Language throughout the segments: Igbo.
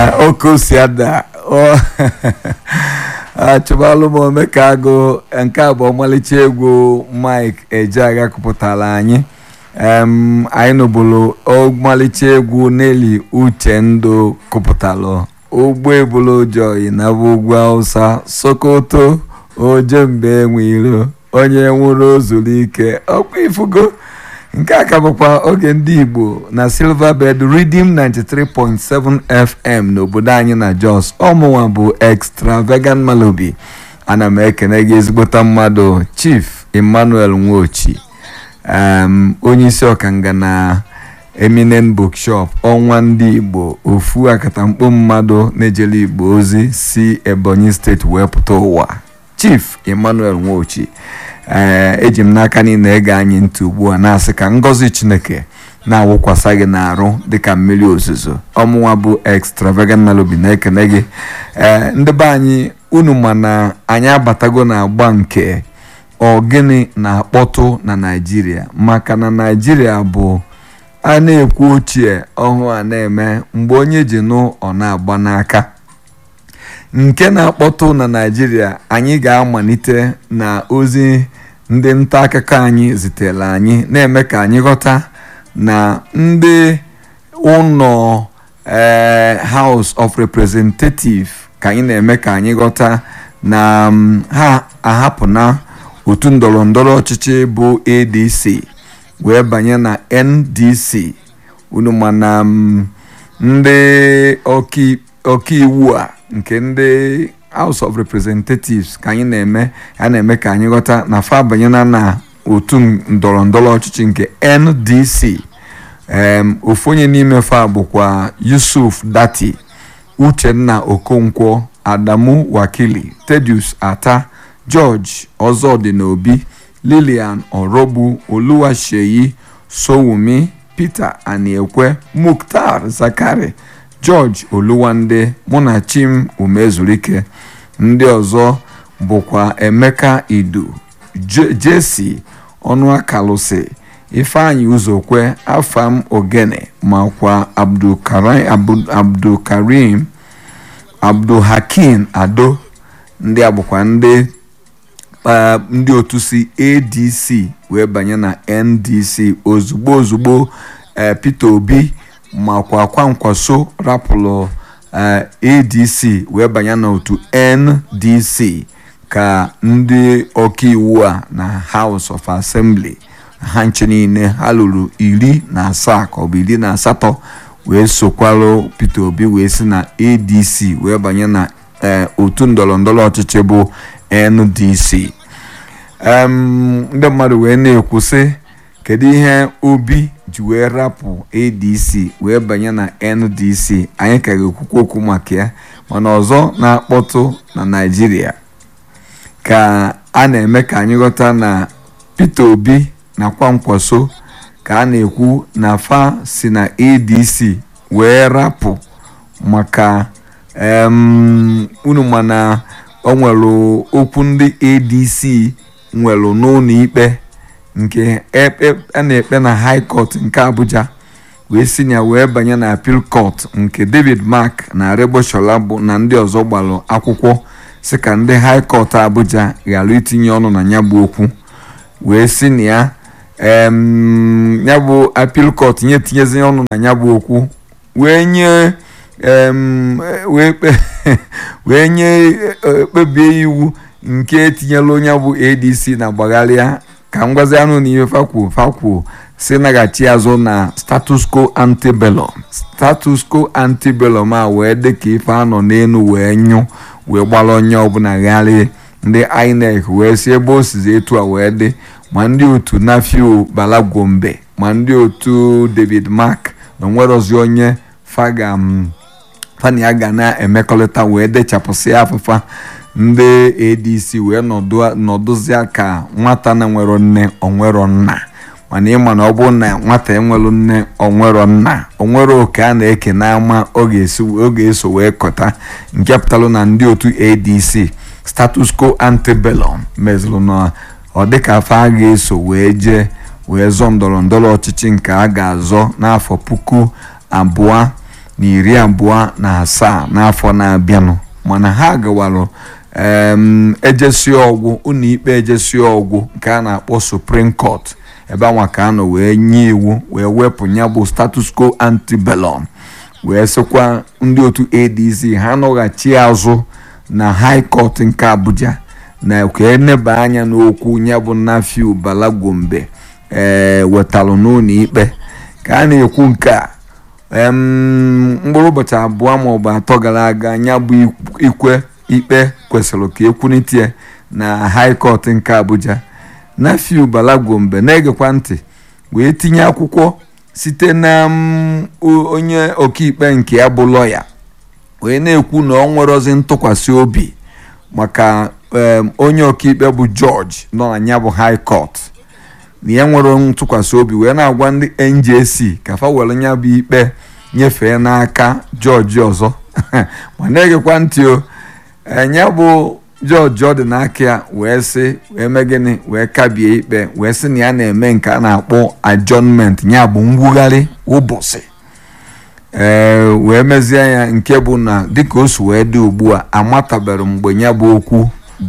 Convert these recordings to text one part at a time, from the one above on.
oke osi ada achụbalụ m omeka agụ nke a bụ ọmalịcha egwu mike ejeagha kụpụtara anyị anyị nụbụrụ ọmalịcha egwu neli uchendụ kụpụtalụ ụgbọ ebulu joyi na bụ ugwu hausa sokoto ojembe enwe iro onye nwụrụ ozuru ike ọkwa ifugo nke a ka bụkwa oge ndị igbo na silverbed redeem 93.7 fm n'obodo anyị na jos ọmụnwa bụ extravagant malobi ana m ekene gị ezigbota mmadụ chief emmanuel nwochi onye isi ọkanga na eminent bookshop ọnwa ndị igbo ofu akatamkpo mmadụ na-ejele igbo ozi si ebonyi steeti wee pụta ụwa chief emmanuel nwochi ee eji m n'aka niile ege anyị ntị ugbu a na-asị ka ngọzi chineke na-awụkwasa gị n'arụ dịka mmiri ozuzo ọmụnwa bụ extravagant melody na-ekene gị ee ndị be anyị unu ma na anyị abatago na agba nke ọgịnị na-akpọtụ na naijiria maka na naijiria bụ a na-ekwu ochie ọhụụ a na-eme mgbe onye ji nụ ọ na-agba n'aka nke na-akpọtụ na naijiria anyị ga-amalite na ozi ndị nta akụkọ anyị zitere anyị na-eme ka anyị ghọta na ndị ụlọ House of Representative ka anyị na-eme ka anyị ghọta na ha ahapụna otu ndọrọ ndọrọ ọchịchị bụ ADC wee banye na NDC unu mana ndị ọkaiwu a nke ndị House of Representatives ka anyị na-eme a na-eme ka anyị ghọta na fa banyena na otu ndọrọ ndọrọ ọchịchị nke NDC ofu onye n'ime fa bụkwa Yusuf Dati Uchenna Okonkwo Adamu Wakili Tedius Ata George Ọzọdịnobi Lilian Orogbu Oluwaseyi Sowumi Peter Aniekwe Mukhtar Zakari George Oluwande Munachim Umezurike ndị ọzọ bụkwa Emeka Idu Jesi Ọnụakalụsị Ifeanyi Uzokwe Afam Ogene makwa Abdulkarim Abdulhakim Ado ndị a bụkwa ndị ndị otu si ADC wee banye na NDC ozugbo ozugbo Peter Obi makwa kwankwaso rapụrụ ADC wee banye n'otu NDC ka ndị ọkaiwu a na House of Assembly ha nche niile ha lụrụ iri na asaa ka ọ bụ iri na asatọ wee sokwarụ Peter Obi wee si na ADC wee banye na otu ndọrọ ndọrọ ọchịchị bụ NDC ndị mmadụ wee na-ekwu sị kedu ihe Obi ji wee rapụ ADC wee banye na NDC anyị ka ga-ekwukwa okwu maka ya mana ọzọ na-akpọtụ na Naịjirịa ka a na-eme ka anyị ghọta na Peter Obi na Kwankwaso ka a na-ekwu na fa si na ADC wee rapụ maka unu mana o nwere okwu ndị ADC nwere n'ụlọ ikpe nke a na-ekpe na high court nke Abuja wee si ya wee banye na appeal court nke David Mark na Aregbesola bụ na ndị ọzọ gbalụ akwụkwọ si ka ndị high court Abuja ghara itinye ọnụ na ya bụ okwu wee si na ya ya bụ appeal court nye tinyezi ọnụ na ya bụ okwu wee nye wee nye kpebie iwu nke etinyela onye bụ ADC na gbagharịa ka ngwazi anụ na ihe fakwuo fakwuo si naghachi azụ na status quo antebellum status quo antebellum a wee dị ka ife anọ n'elu wee nyụ wee gbara onye ọbụla gharị ndị INEC wee si ebe o sizi etu a wee dị ma ndị otu Nafio Balagwombe ma ndị otu David Mark na onwerozi onye fani ya ga na-emekọrịta wee dechapụsị afụfa ndị ADC wee nọdụzia ka nwata na nwero nne onwero nna mana ịma na ọ bụrụ na nwata enwero nne onwero nna onwere oke a na-eke n'ama ọ ga-eso wee kọta nke pụtalụ na ndị otu ADC status quo antebellum mezuru na ọ dịka afọ a ga-eso wee jee wee zọọ ndọrọ ndọrọ ọchịchị nke a ga-azọ n'afọ puku abụọ na iri abụọ na asaa n'afọ na-abịanụ mana ha gawarụ ejesi ọgwụ ụlọ ikpe ejesi ọgwụ nke a na-akpọ Supreme Court ebe anwa ka anọ wee nye iwu wee wepụ ya bụ status quo antebellum wee sịkwa ndị otu ADC ha nọghachi azụ na High Court nke Abuja na ka eneba anya n'okwu ya bụ Nafiu Bala Gombe ee wetalụ n'ụlọ ikpe ka a na-ekwu nke a mkpụrụ ụbọchị abụọ maọbụ atọ gara aga ya bụ ikwe ikpe kwesịrị ka ekwunitie na High Court nke Abuja Nafiu Bala Gombe na-egekwa ntị wee tinye akwụkwọ site na onye ọkaikpe nke ya bụ lọya wee na-ekwu na ọ nwerozi ntụkwasị obi maka onye ọkaikpe bụ George nọ na ya bụ High Court na ya nwere ntụkwasị obi wee na-agwa ndị NJC ka fa were ya bụ ikpe nyefee n'aka George ọzọ ma na-egekwa ntị o ya bụ George ọ dị n'aka ya wee sị wee mee gịnị wee kabie ikpe wee sị na ya na-eme nke a na-akpọ adjournment ya bụ mwugharị ụbọchị ee wee mezie ya nke bụ na dịka o si wee dị ugbu a amatabere mgbe ya bụ okwu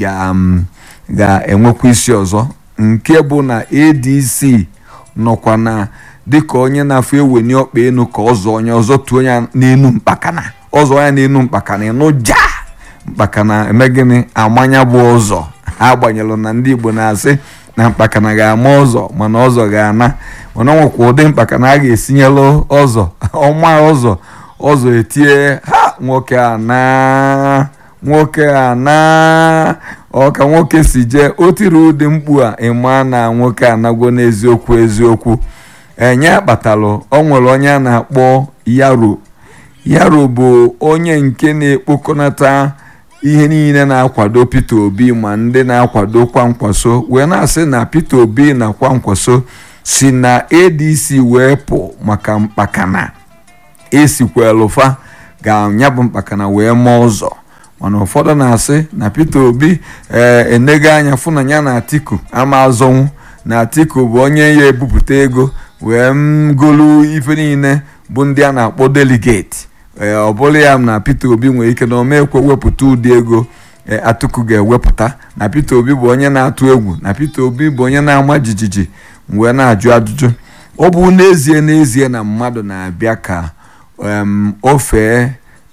ga-enwekwa isi ọzọ nke bụ na ADC nọkwa na dịka onye na-afụ eweni ọkpa enu ka ọzọ onye ọzọ tuo ya n'enu mkpakana ọzọ ya n'enu mkpakana ịnụ ja mkpakana eme gịnị amanya bụ ụzọ ha agbanyelụ na ndị Igbo na-asị na mkpakana ga-ama ụzọ mana ọzọ ga-ana mana ọ nwekwa ụdị mkpakana a ga-esinyelụ ọzọ ọma ụzọ ọzọ etie ha nwoke a na nwoke a na ọka nwoke si jee o tiri ụdị mkpu a ịma na nwoke anagwo n'eziokwu eziokwu enye kpatalụ ọ nwere onye a na-akpọ yaro yaro bụ onye nke na-ekpokọnata ihe niile na-akwado Peter Obi ma ndị na-akwado kwankwaso wee na-asị na Peter Obi na kwankwaso si na ADC wee pụ maka mkpakana esikwelufa ga-anya bụ mkpakana wee maa ụzọ mana ụfọdụ na-asị na Peter Obi ee enego anya fụ na ya na Atiku ama azọnwụ na Atiku bụ onye ya ebupụta ego wee golu ife niile bụ ndị a na-akpọ deligeti ee ọ bụrụ ya na Peter Obi nwere ike na omekwe wepụta ụdị ego Atiku ga-ewepụta na Peter Obi bụ onye na-atụ egwu na Peter Obi bụ onye na-ama jijiji wee na-ajụ ajụjụ ọ bụ n'ezie n'ezie na mmadụ na-abịa ka o fee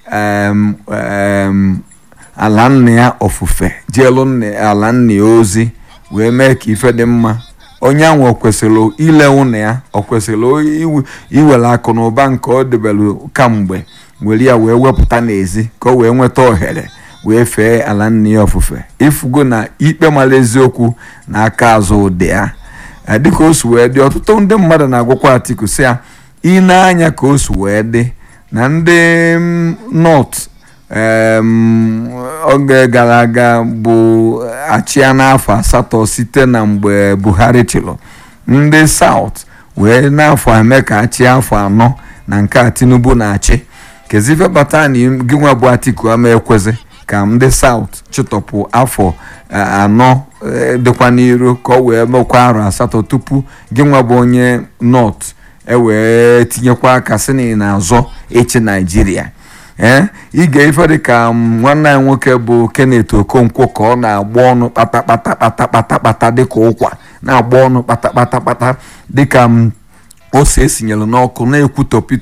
ala nna ya ofufe jeelu ala nna ya ozi wee mee ka ife dị mma onye ahụ ọ kwesịrị ile ụnụ ya ọ kwesịrị iwere akụ na ụba nke ọ debelu kamgbe were ya wee wepụta n'ezi ka o wee nweta ohere wee fee ala nna ya ofufe ifugo na ikpe mara eziokwu na aka azụ ụdị ya dịka o si wee dị ọtụtụ ndị mmadụ na-agwakwa Atiku si ya ịna-anya ka o si wee dị na ndị North oge gara aga bụ achịa n'afọ asatọ site na mgbe Buhari chịrị ndị South wee n'afọ eme ka achị afọ anọ na nke a Tinubu na-achị kezife bata na gị nwa bụ Atiku ama ekwezi ka ndị South chịtọpụ afọ anọ dịkwa n'iru ka ọ wee mekwa arọ asatọ tupu gị nwa bụ onye North ewee tinyekwa aka sị na ị na-azọ ịchị Naijiria ee ige ife dịka nwanne anyị nwoke bụ Kenneth Okonkwo ka ọ na-agba ọnụ kpatakpata kpatakpata kpata dịka ụkwa na-agba ọnụ kpatakpata kpata dịka ose esinyere n'ọkụ na-ekwutọ